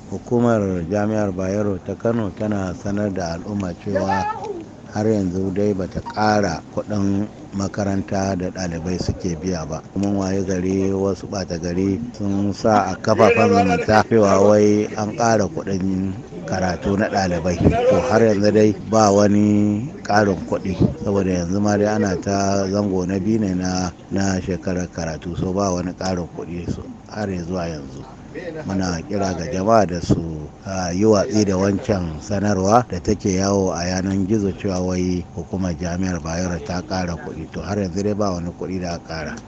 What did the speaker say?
hukumar jami'ar bayero ta kano tana sanar da al'umma cewa har yanzu dai bata ƙara kuɗin makaranta da ɗalibai suke biya ba kuma waye gari wasu ɓata gari sun sa a kafafen zumunta cewa wai an ƙara kuɗin karatu na ɗalibai to har yanzu dai ba wani ƙarin kuɗi saboda yanzu ma dai ana ta zango na biyu ne na na shekarar karatu so ba wani ƙarin kuɗi har zuwa yanzu muna kira ga jama'a da su yi watsi da wancan sanarwa da take yawo a yanar gizo cewa wai hukumar jami'ar bayero ta ƙara kuɗi to har yanzu dai ba wani kuɗi da aka ƙara